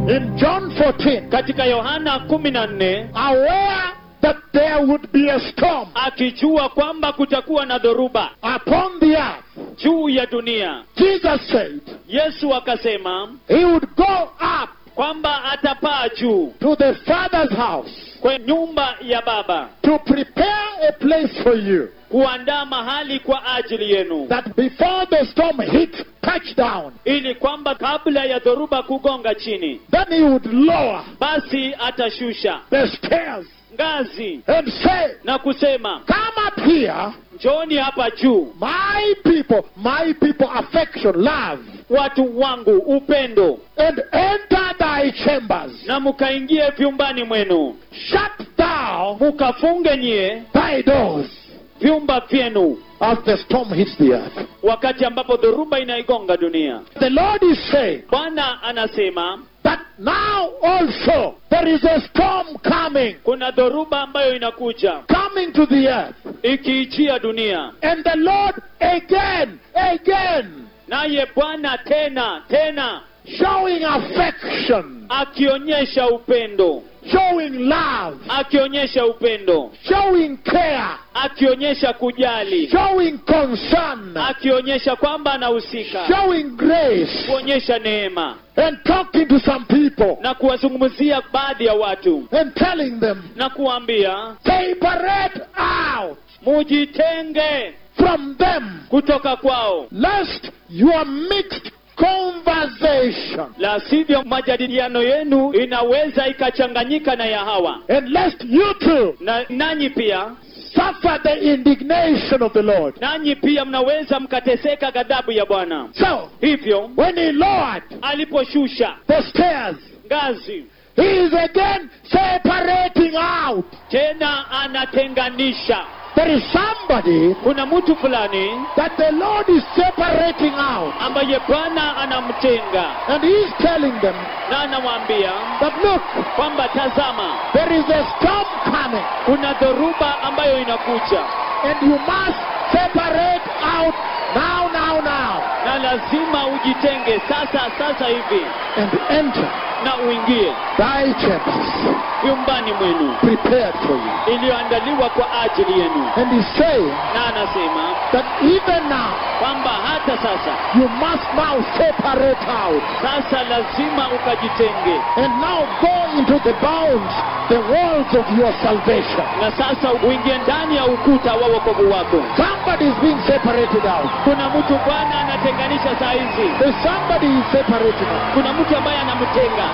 in John 14, katika yohana kumi na nne aware that there would be a storm akijua kwamba kutakuwa na dhoruba upon the earth, juu ya dunia Jesus said yesu akasema he would go up kwamba atapaa juu to the Father's house kwa nyumba ya baba to prepare a place for you, kuandaa mahali kwa ajili yenu that before the storm hits touchdown, ili kwamba kabla ya dhoruba kugonga chini then he would lower basi atashusha the stairs ngazi and say, na kusema Come up here, njoni hapa juu my people, my people, affection, love, watu wangu upendo and enter thy chambers. na mkaingie vyumbani mwenu Shut thou mukafunge nyie thy doors vyumba vyenu as the storm hits the earth. wakati ambapo dhoruba inaigonga dunia The Lord is saying bwana anasema that now also there is a storm coming, kuna dhoruba ambayo inakuja coming to the earth. ikiijia dunia And the Lord again, again, naye bwana tena tena showing affection, akionyesha upendo showing love, akionyesha upendo showing care, akionyesha kujali showing concern, akionyesha kwamba anahusika showing grace, kuonyesha neema and talking to some people na kuwazungumzia baadhi ya watu and telling them, na kuambia separate out mujitenge from them, kutoka kwao lest your mixed conversation la sivyo majadiliano yenu inaweza ikachanganyika na ya hawa and lest you too na nanyi pia suffer the indignation of the Lord. nanyi pia mnaweza mkateseka ghadhabu ya bwana So, hivyo when he lowered aliposhusha the stairs, ngazi he is again separating out. tena anatenganisha There is somebody kuna mtu fulani that the Lord is separating out, ambaye bwana anamtenga and he is telling them na anamwambia that look, kwamba tazama there is a storm coming, kuna dhoruba ambayo inakuja and you must separate out now, now, now, na lazima ujitenge sasa sasa hivi and enter na uingie thy chambers vyumbani mwenu prepared for you. iliyoandaliwa kwa ajili yenu And he's saying na anasema that even now, kwamba hata sasa you must now separate out sasa lazima ukajitenge and now go into the bounds, the walls of your salvation. na sasa uingie ndani ya ukuta wa wokovu wako Somebody is being separated out. kuna mtu bwana anatenganisha saa hizi There's somebody is separating out. kuna mtu ambaye anamtenga